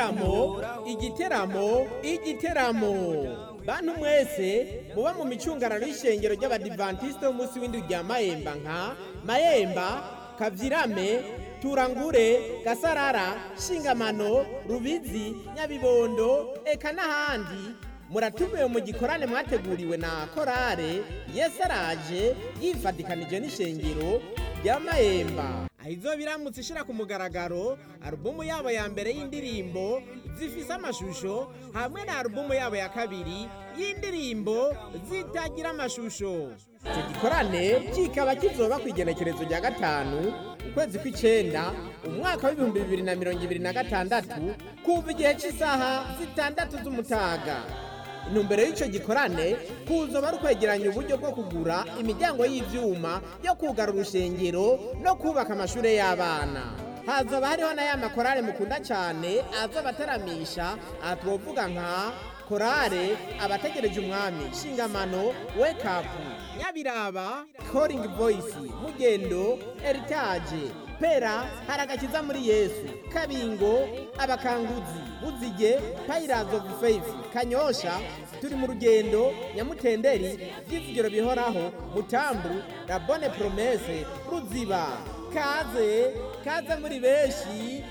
igiteramo igiteramo igiteramo bantu mwese muba mu micungararo y'ishengero ry'abadivantisite b'umunsi w'indwi rya mayemba nka mayemba kavyirame turangure gasarara shingamano rubizi nyabibondo eka n'ahandi muratumiwe mu gikorane mwateguriwe na korale yesu araje yifatikanije n'ishengero rya mayemba aho izo biramutse ishira ku mugaragaro alubumu yabo ya mbere y'indirimbo zifise amashusho hamwe na alubumu yabo ya kabiri y'indirimbo zitagira amashusho icyo gikorane kikaba kizoba ku igenekerezo rya gatanu ukwezi kw'icenda umwaka w'ibihumbi bibiri na mirongo ibiri na gatandatu kuva igihe cy'isaha zitandatu z'umutaga intumbero y'icyo gikorane kuzoba ari ukwegeranya uburyo bwo kugura imiryango y'ivyuma yo kugara urushengero no kubaka amashure y'abana hazoba hariho na ya makorale mukunda cyane azoba ataramisha aha twovuga nka korale abategereje umwami shingamano wake up nyabiraba calling voice mugendo heritage pera haragakiza muri yesu kabingo abakanguzi buzige pirates of faith kanyosha turi mu rugendo nyamutenderi by'ivugiro bihoraho mutambu la bonne promesse ruziba kaze kaze muri benshi